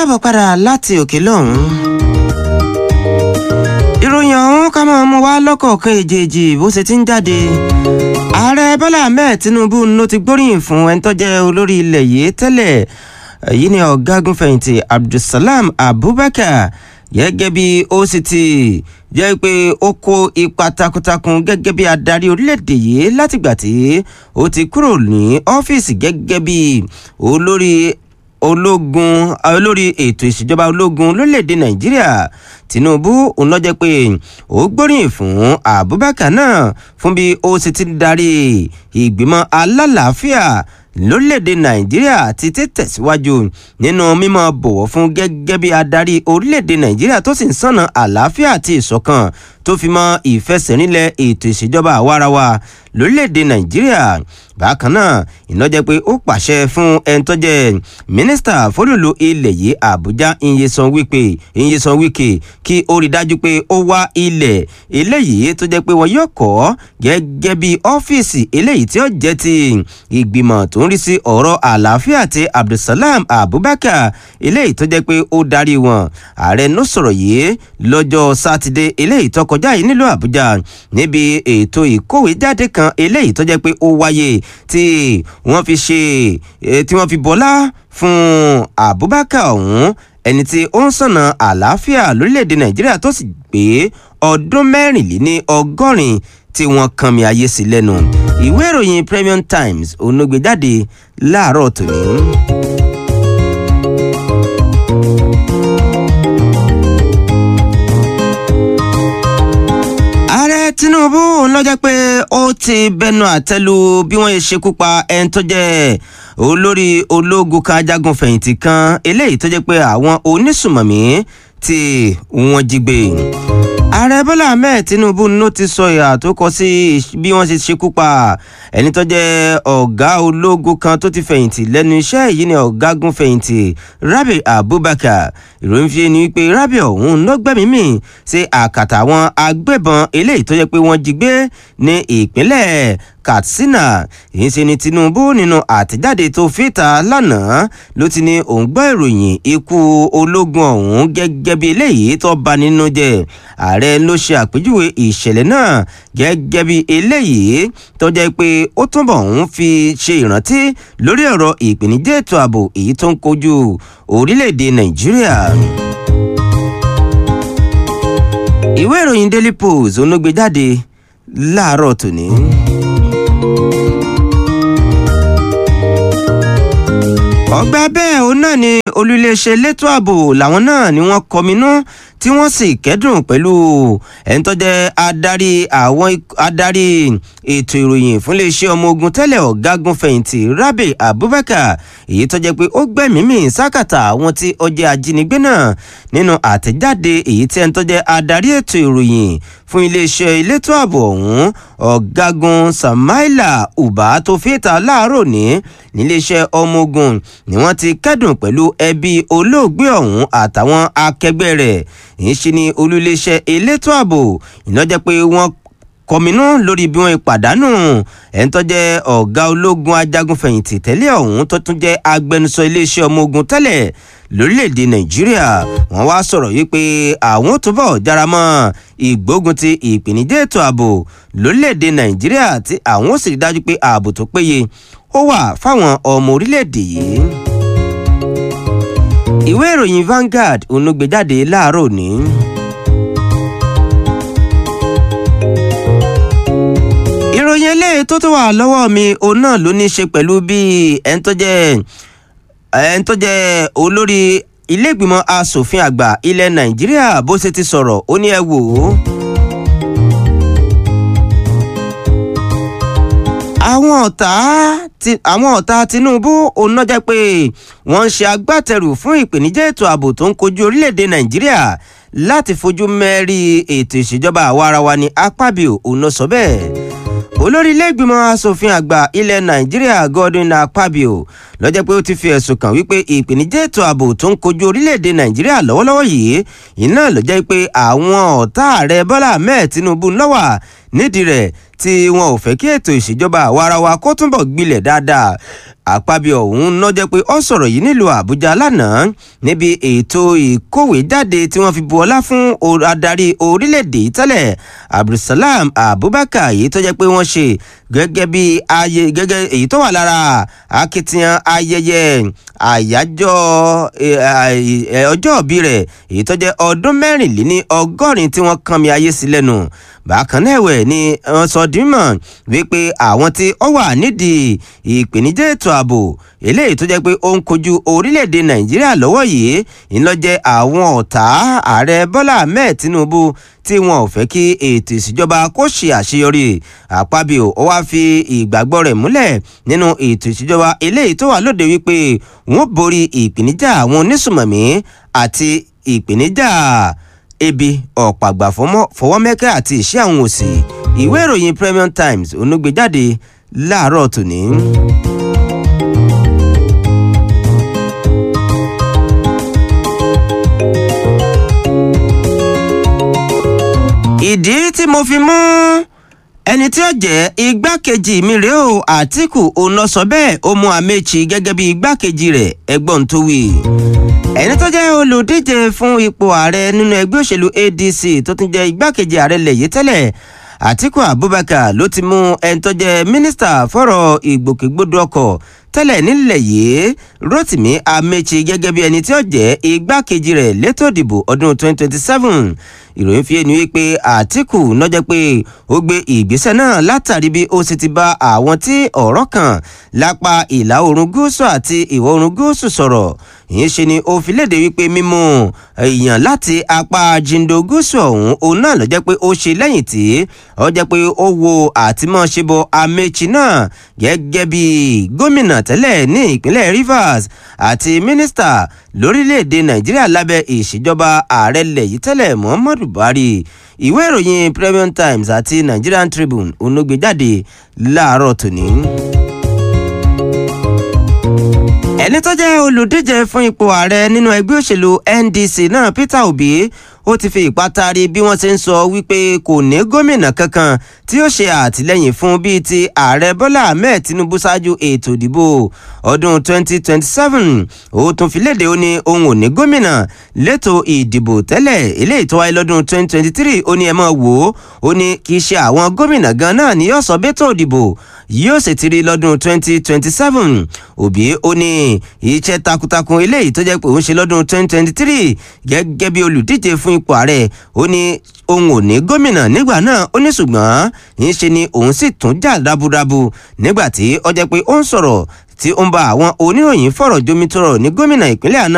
káàbọ̀ padà láti òkè lọ́hùn. ìròyìn ọ̀hún ká máa mú wá lọ́kọ̀ọ̀kan èjèèjì bó ṣe ti ń jáde. ààrẹ bọ́lá ahmed tinubu ló ti gbóríyìn fún ẹni tó jẹ́ olórí ilẹ̀ yìí tẹ́lẹ̀ èyí ni ọ̀gágun fẹ̀yìntì abdulsalam abubakar gẹ́gẹ́ bí ó sì ti jẹ́ pé ó kó ipa takuntakun gẹ́gẹ́ bí adarí orílẹ̀-èdè yìí látìgbà tí ó ti kúrò ní ọ́fíìsì gẹ́gẹ́ bí olórí ológun olórí ètò ìṣèjọba ológun lórílẹ̀‐èdè nàìjíríà tinubu òun ló jẹ́ pé ó gbóríyìn fún abubakar náà fún bí ó sì ti darí ìgbìmọ̀ alálàáfíà lórílẹ̀‐èdè nàìjíríà ti tẹ̀síwájú nínú mímọ́ bọ̀wọ̀ fún gẹ́gẹ́ bí adarí orílẹ̀‐èdè nàìjíríà tó sì ń sànà àlàáfíà àti ìṣọ̀kan tó fi mọ́ ìfẹsẹ̀rinlẹ̀ ètò ìṣèjọba àwarawa lórílẹ̀‐èdè nàìjíríà bákan náà iná jẹ́ pé ó pàṣẹ fún ẹni tó jẹ́ mínísítà fólùlù ilẹ̀ yìí àbújá ìyẹsàn wípé ìyẹsàn wíkè kí ó rí dájú pé ó wá ilẹ̀ eléyìí tó jẹ́ pé wọn yóò kọ́ gẹ́gẹ́ bí ọ́fíìsì eléyìí tí ó jẹ́ ti ìgbìmọ̀ tó ń rí sí ọ̀rọ̀ àlàáfíà ti abdulsalam abubakar eléyìí tó jẹ́ pé ó darí wọn ààrẹ ló sọ̀rọ̀ yìí lọ́jọ́ sátidé eléyìí tó kọjá yìí nílùú àbújá níbi ètò ìkówéjáde kan eléyìí tó jẹ́ pé ó wáyé tí wọ́n fi ṣe tí wọ́n fi bọ́lá fún abubakar ọ̀hún ẹni tí ó ń sọ̀nà àlàáfíà lórílẹ̀‐èdè nàìjíríà tó sì gbé ọdún mẹ́rìnléní ọgọ́rin tí wọ́n kan mi ayé sí lẹ́nu ìwé ìròyìn premium times onúgbèjáde láàárọ̀ tòní. tinubu ló jẹ́ pé ó ti bẹnu àtẹ́lu bí wọ́n ṣe ṣekú pa ẹni tó jẹ́ olórí ológun kan ajagun fẹ̀yìntì kan eléyìí tó jẹ́ pé àwọn onísùmọ̀mí tí wọ́n jí gbé ààrẹ bọ́lá ahmed tinubu ló ti sọ ìhà tó kọ sí bí wọ́n ṣe ṣekú pa ẹni tó jẹ́ ọ̀gá ológun kan tó ti fẹ̀yìntì lẹ́nu iṣẹ́ yìí ni ọ̀gágun fẹ̀yìntì rabi abubakar ìròyìn fi ni wípé rabi ọ̀hún ló gbẹ́mìí mì sí àkàtà àwọn agbébọn eléyìí tó jẹ́ pé wọ́n jí gbé ní ìpínlẹ̀ katsina èyí ṣe ni tinubu nínú àtẹ̀jáde tó fìta lánàá ló ti ní òun gbọ́ ìròyìn ikú ológun ọ̀hún gẹ́gẹ́ bí eléyìí tó bà nínú jẹ́ ààrẹ ló ṣe àpèjúwe ìṣẹ̀lẹ̀ náà gẹ́gẹ́ bí eléyìí tó jẹ́ pé ó túnbọ̀ ń fi ṣe ìrántí lórí ọ̀rọ̀ ìpèníjà ètò ààbò èyí tó ń kojú orílẹ̀-èdè nàìjíríà ìwé ìròyìn daily post onúgbèjáde láàárọ̀ tòní. ọgbà bẹ́ẹ̀ òun náà ni olùléeṣẹ́ elétò ààbò làwọn náà ni wọ́n kọminú tí wọ́n sì kẹ́dùn pẹ̀lú ẹni tó jẹ́ adarí àwọn adarí ètò ìròyìn fún iléeṣẹ́ ọmọ ogun tẹ́lẹ̀ ọ̀gágun fẹ̀yìntì rabi abubakar èyí tó jẹ́ pé ó gbẹ̀mímì sákàtà àwọn tí ó jẹ́ ajínigbé náà nínú àtẹ̀jáde èyí tí ẹni tó jẹ́ adarí ètò ìròyìn fún iléeṣẹ́ elétò ààbò ọ̀hún ọ̀gágun samaila uba tó fìta láàárọ̀ ní níléeṣẹ́ ọmọ ogun ni wọ́n ti kẹ́dùn pẹ̀lú ẹbí olóògbé ọ̀hún àtàwọn akẹgbẹ́ rẹ̀ ń ṣe ní olúléeṣẹ́ elétò ààbò ìnájẹ́ pé wọ́n kọminú lórí bí wọ́n pàdánù ẹni tó jẹ́ ọ̀gá ológun ajagunfẹ̀yìntì tẹ́lẹ̀ ọ̀hún tó tún jẹ́ agbẹnusọ iléeṣẹ́ ọmọ ogun tẹ́lẹ̀ lórílẹ̀‐èdè nàìjíríà wọ́n wá sọ̀rọ̀ yìí pé àwọn ò túbọ̀ jára mọ́ ìgbógun ti ìpèníjà ètò ààbò lórílẹ̀‐èdè nàìjíríà tí àwọn ò sì rí dájú pé ààbò tó péye ó wà fáwọn ọmọ orílẹ̀‐èdè yìí ìwé ìròyìn Vanguard onúgbèjáde láàárọ̀ òní. ìròyìn eléyìí tó tó wà lọ́wọ́ mi òun náà ló ní í ṣe pẹ̀lú bí ẹni tó jẹ́ ẹni tó jẹ́ olórí iléègbìmọ̀ asòfin àgbà ilẹ̀ Nàìjíríà bó ṣe ti sọ̀rọ̀ ó ní ẹ wò ó. àwọn ọ̀tá àwọn ọ̀tá Tinubu òun náà jẹ́ pé wọ́n ń ṣe agbátẹrù fún ìpèníjà ètò ààbò tó ń kojú orílẹ̀-èdè Nàìjíríà láti fojú mẹ́rí ètò ìṣèjọba àwarawa ní Akpabio òun náà sọ bẹ́ẹ̀ olórí iléègbìmọ̀ asòfin àgbà ilẹ̀ nàìjíríà godwin akpabio lọ́jọ́ pé ó ti fi ẹ̀sùn kàn wípé ìpèníjà ètò ààbò tó ń kojú orílẹ̀-èdè nàìjíríà lọ́wọ́lọ́wọ́ yìí iná ló jẹ́ pé àwọn ọ̀tá ààrẹ bọ́lá ahmed tinubu lọ́wà nídìí rẹ̀ tí wọn ò fẹ́ kí ètò ìṣèjọba àwarawa kó túnbọ̀ gbilẹ̀ dáadáa àpábí ọ̀hún náà jẹ́ pé ó sọ̀rọ̀ yìí nílùú àbújá lánàá níbi ètò ìkówèéjáde tí wọ́n fi bu ọlá fún adarí orílẹ̀-èdè tẹ́lẹ̀ abdulsalam abubakar èyí tó jẹ́ pé wọ́n ṣe gẹ́gẹ́ bí ayé gẹ́gẹ́ èyí tó wà lára akitiyan ayẹyẹ àyájọ́ ọjọ́ òbí rẹ̀ èyí tó jẹ́ ọdún mẹ́rìnléní ọgọ́rin tí wọ́n kàn mí ayé sí lẹ́nu bákan náà ẹ̀wẹ̀ ni wọ́n sọ dímọ̀ wípé àwọn tí ó wà nídìí ìpèníjà ètò ààbò eléyìí tó jẹ́ pé ó ń kojú orílẹ̀-èdè nàìjíríà lọ́wọ́ yìí ńlọ́jẹ́ àwọn ọ̀tá ààrẹ bọ́lá ahmed tinubu tí wọn ò fẹ́ kí ètò ìṣèjọba kó ṣe àṣeyọrí àpábíò ó wáá fi ìgbàgbọ́ rẹ̀ múlẹ̀ nínú ètò ìṣèjọba eléyìí tó wà lóde wípé wọn borí ìpèníjà àwọn onísùmọ̀mí àti ìpèníjà ebi ọ̀pàgbà fọwọ́mẹ́kẹ́ àti ìṣẹ́ àwọn òsì ìwé ìròyìn premium times onúgbèjáde láàárọ̀ tòní. ìdí tí mo fi mú ẹni tí ó jẹ́ igbákejì mi rèé o àtìkù òun lọ sọ bẹ́ẹ̀ ó mú amechi gẹ́gẹ́ bí igbákejì rẹ̀ ẹgbọ́n tó wí ẹni tó jẹ́ olùdíje fún ipò ààrẹ nínú ẹgbẹ́ òṣèlú adc tó tún jẹ́ igbákejì ààrẹ lẹ̀yẹ tẹ́lẹ̀ àtìkù abubakar ló ti mú ẹni tó jẹ́ mínísítà fọ́rọ̀ ìgbòkègbodò ọkọ̀ tẹ́lẹ̀ nílẹ̀ yìí rotimi amechi gẹ́gẹ́ bí ẹni tí ó jẹ́ igbákejì rẹ̀ létò ìdìbò ọdún 2027 ìròyìn fi ẹni wípé àtìkù nọjẹ pé ó gbé ìgbésẹ̀ náà látàrí bí ó sì ti bá àwọn tí ọ̀rọ̀ kàn lápá ìlà oòrùn gúúsù àti ìwọ̀ oòrùn gúúsù sọ̀rọ̀ ìyẹn ṣe ni ó fi léde wípé mímú èèyàn láti apá jindo gúúsù ọ̀hún òun náà ló jẹ́ pé ó ṣe lẹ́yìn tí ó jẹ́ pé ó wo àtìmọ́ṣebọ amechi náà gẹ́gẹ́ bí gómìnà tẹ́lẹ̀ ní ìpínlẹ̀ rivers àti mínísítà lórílẹ̀‐èdè nàìjíríà lábẹ́ ìṣèjọba ààrẹ lẹ̀yìí tẹ́lẹ̀ muhammadu buhari ìwé ìròyìn premium times àti nigerian tribune onugbèjáde láàárọ̀ tòní. ẹni tó jẹ́ olùdíje fún ipò ààrẹ nínú ẹgbẹ́ òṣèlú ndc náà peter obi ó ti fi ìpátari bí wọ́n ṣe ń sọ wípé kò ní gómìnà kankan tí ó ṣe àtìlẹ́yìn fún bíi ti ààrẹ bọ́lá ahmed tinubu ṣáájú ètò ìdìbò ọdún 2027 ó tún fi léde ó ní òun ò ní gómìnà lẹ́tọ̀ ìdìbò tẹ́lẹ̀ eléyìí tó wáyé lọ́dún 2023 ó ní ẹ mọ̀ wò ó ó ní kì í ṣe àwọn gómìnà gan náà ni yóò sọ bẹ́tọ̀ ìdìbò yóò sì ti rí lọ́dún 2027 òbí ó ní iṣẹ́ takuntakun eléyìí tó jẹ́ pé òun ṣe lọ́dún 2023 gẹ́gẹ́ bí olùdíje fún ipò ààrẹ ó ní òun ò ní gómìnà nígbà náà ó ní ṣùgbọ́n ń ṣe ni òun sì tún jà raburabu nígbà tí ó jẹ́ pé ó ń sọ̀rọ̀ tí ó ń bá àwọn oníròyìn fọ̀rọ̀ jomitoro ní gómìnà ìpínlẹ̀ àná